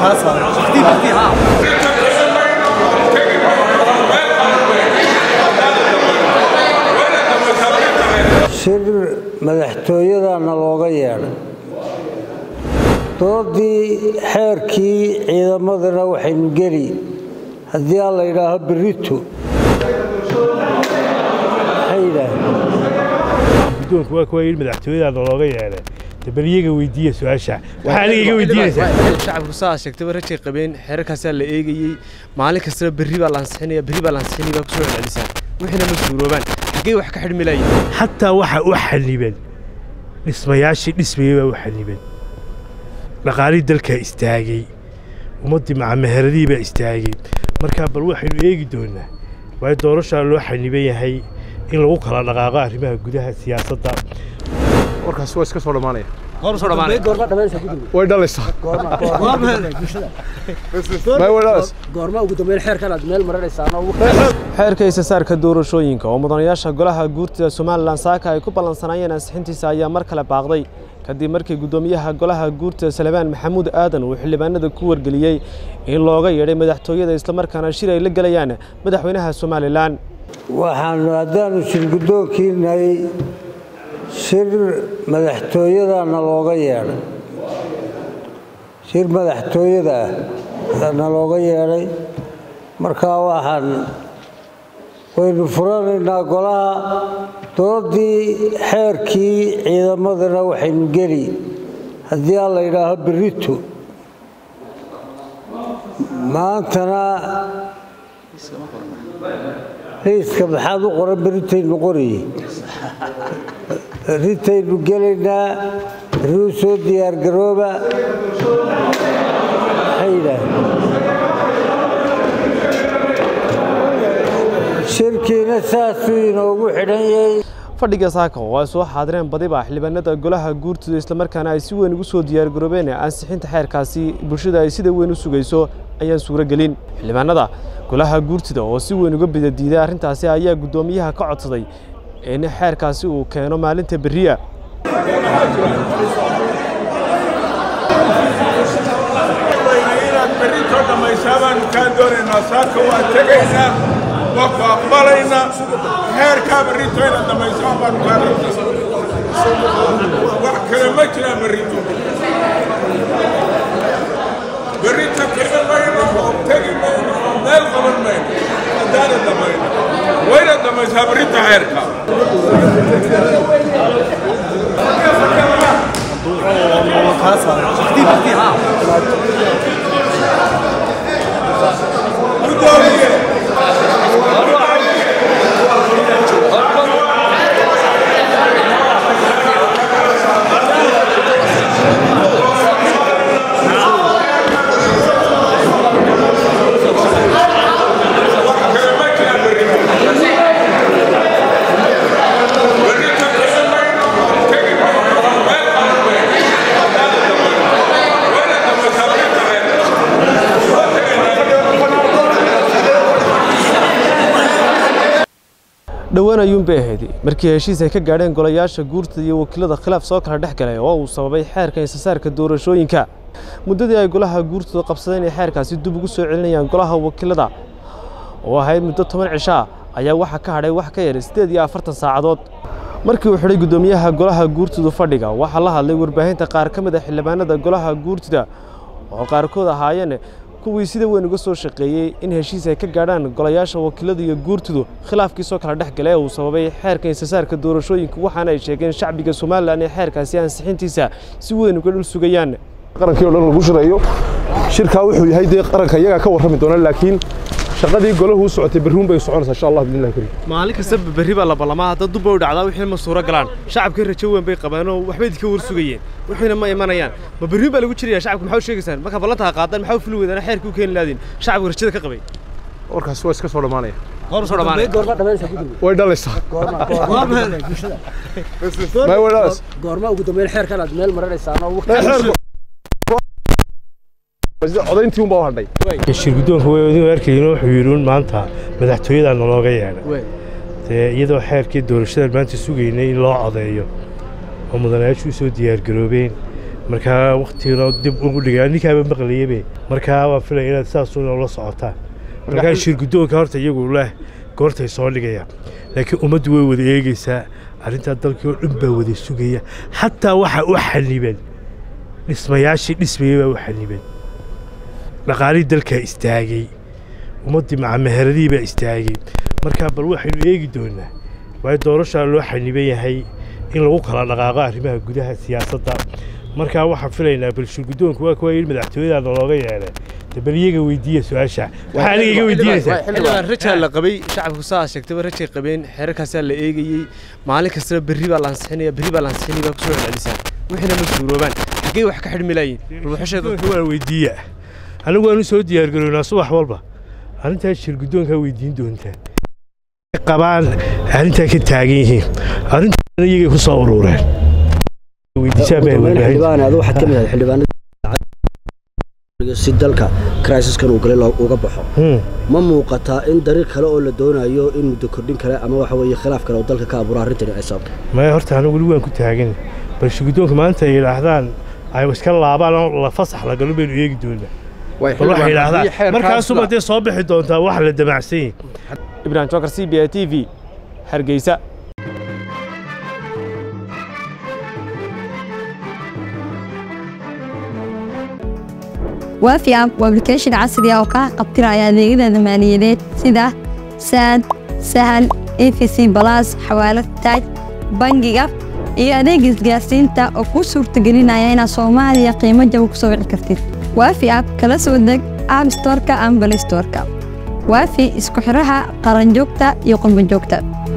shir madaxtooyadana looga yeedhay doodii xeerkii ciidamadana waxaynu geli haddii aan la yidhaaho berito maxay yidhaaheen guddoonku waa kuwa yidhi madaxtooyadaana looga yeedhay de bal iyaga weydiiya su-aasha waxaa aniga iga weydiinaysaa shacabku saa sheegtaba rajay qabeen xeerarkaasaa la eegayey maalin kastaba berri baa la ansixinaya berri baa la ansixinaya baa kusoo celcelisaan wixiina ma suuroobaan xaggee wax ka xidhmi laayeen xataa waxa u xaniban dhismayaashii dhismayey baa u xaniban dhaqaalihii dalkaa istaagay ummaddii macameheradihii baa istaagay markaa bal waxaynu eegi doonaa waayo doorashaa loo xaniban yahay in lagu kala dhaqaaqo arrimaha gudaha siyaasadda warkaasi waa iska soo dhammaanaya hor soo dhamaanay way dhalaysaa may way dhalaysaa goorma ugu dambeyn xeerkan aad meel maranaysaano xeerka isasaarka doorashooyinka oo mudanayaasha golaha guurtida somalilan saaka ay ku ballansanaayeen ansixintiisa ayaa mar kale baaqday kadib markii guddoomiyaha golaha guurtida salebaan maxamuud aadan uu xildhibaanada ku wargeliyey in looga yeedhay madaxtooyada islamarkaana shir ay la gelayaan madaxweynaha somalilan waxaanu haddaanu shir guddoonkiinay shir madaxtooyadana looga yeedhay shir madaxtooyada ah na looga yeedhay markaa waxaan waynu furanaynaa golaha doodii xeerkii ciidamadana waxaynu geli haddii aan la yidhaaho berito maantana liiska maxaad u qoran beritaynu qoriye berritaynu gelaynaa berri u soo diyaargarooba maxay yidhaaheen shirkiina saasuu inoogu xidhan yahay fadhiga saaka oo ay soo xaadireen badiba xildhibaanada golaha guurtida islamarkaana ay si weyn ugu soo diyaargaroobeen ansixinta xeerkaasi bulshada ay sida weyn u sugayso ayaan suuro gelin xildhibaanada golaha guurtida oo si weyn uga bidadiiday arrintaasi ayaa guddoomiyaha ka codsaday in xeerkaasi uu keeno maalinta berriya inaad berritoo dhammaysaa baanu kaa doonaynaa saaka waa tegaynaa waa ku aqbalaynaa heerkaa berrito inaad dhammaysaa baanu kaa wax kale ma jiraan berrito berrito kici mayno oo tegi mayno oo meel qaban mayno haddaana dhammayno wayna dhammaysaa berrito heerka gudoomiye dhowaan ayuunbay ahayd markii heshiis ay ka gaadheen golayaasha guurtida iyo wakiilada khilaaf soo kala dhex galay oo uu sababay xeerka insasaarka doorashooyinka muddadii ay golaha guurtida qabsadeen ay xeerkaasi dib ugu soo celinayaan golaha wakiilada oo ahayd muddo toban cisho ah ayaa waxaa ka hadhay wax ka yar siddeed iyo afartan saacadood markii uu xidhay guddoomiyaha golaha guurtida fadhiga waxaa la hadlay warbaahinta qaar ka mid a xildhibaanada golaha guurtida oo qaarkood ahaayeen kuwii sida weyn uga soo shaqeeyey in heshiis ay ka gaadhaan golayaasha wakiilada iyo guurtidu khilaafkii soo kala dhex galay uu sababay xeerka insasaarka doorashooyinka waxaana ay sheegeen shacbiga somalilan ee xeerkaasi ansixintiisa si weyn uga dhul sugayaan qarankii oo dhan lagu shirayo shirkaa wuxuu yahay dee qaranka iyagaa ka warrami doona laakiin shaqadii golahu u socotay berruun bay soconaysaa insha allah biidnillahi kariim maalin kasta berri baa la ballamaa hadda dubba u dhacdaa wixii ma suuro galaan shacabka rajo weyn bay qabeen oo waxbay idinka war sugayeen wixiina ma imanayaan ma berri baa lagu jiraya shacabka maxaa u sheegaysaan markaa ballantaa qaadaan maxaa u fuli weydaan xeerkii u keeni laadiin shacabka rajada ka qabay warkaasi waa iska soo dhammaanaya hor soo dhamaanay way dhalaysaa may way dhalaysaa goorma ugu dambeyn xeerkan aad meel maranaysaano codayntii unbaa u hadhay shir guddoonka way idin arkayeen wuxuu yidhi un maanta madaxtooyadaana looga yeedhay dee iyadoo xeerkii doorashadan maanta sugaynay in loo codeeyo oo mudanayaashu u soo diyaargaroobeen markaa waktigana dib ugu dhigaa ninkaaba maqlayabe markaa waan filaya inaad saasuuna ula socotaan markaa shir guddoonka horta iyagu leh goortay soo dhigayaan laakiin ummaddu way wada eegeysaa arrintaa dalkii oo dhan baa wada sugaya xataa waxa u xanibeen dhismayaashii dhismayey baa u xanibeen dhaqaalihii dalkaa istaagay ummaddii macameheradihii baa istaagay markaa bal waxaynu eegi doonaa waayo doorashaa loo xaniban yahay in lagu kala dhaqaaqo arrimaha gudaha siyaasadda markaa waxaan filaynaa bal shirguddoonku waa kuwa yidhi madaxtooyada nalooga yeelay de bal iyaga weydiiya su-aasha waxaa aniga iga weydiinaysaa xildhibaan rajaa la qabay shacabku saa sheegtaba rajay qabeen xeerarkaasaa la eegayey maalin kastaba berri baa la ansixinaya berri baa la ansixinaya baa kusoo celcelisaan wixiina ma suuroobaan xaggee wax ka xidhmi laayiin bal waxasheeda shirguddoonka waan weydiiya anigu waanu soo diyaargarownaa subax walba arrintaas shirguddoonkaa weydiin doontaa qabaan arrintaa ka taagan yihiin arrintaana iyagay ku soo urureen weydiisaan baa warbaahinta xildhibaan adu waxaad ka mid ahay xildhibaanada si dalka crisiskan uu galay loo- uga baxo Hmm. ma muuqataa in dariiq kale oo la doonayo in muddo kordhin kale ama waxa weeye khilaaf kale oo dalka ka abuura arrintani ay sababto maya horta anigu weli waan ku taagan bal shirguddoonka maanta ay yidhaahdaan ay iska laabaan oo la fasax la galo baynu eegi doonaa bal waxay yidhaahdaan markaasuba dee soo bixi doontaa wax la damacsan yahay ibrahim jokar c b a t v hargeysa waafi app waa application casri ah oo kaa qabtiraya adeegyada maaliyadeed sida saad sahal efc balas xawaalad taaj bangiga iyo adeeg isgaarsiinta oo kuu suurtagelinaya inaad soomaaliya qiimo jaban ku soo wici kartid waafi app kala soo deg app storeka ama play storeka waafi isku xiraha qaranjoogta iyo qurbanjoogta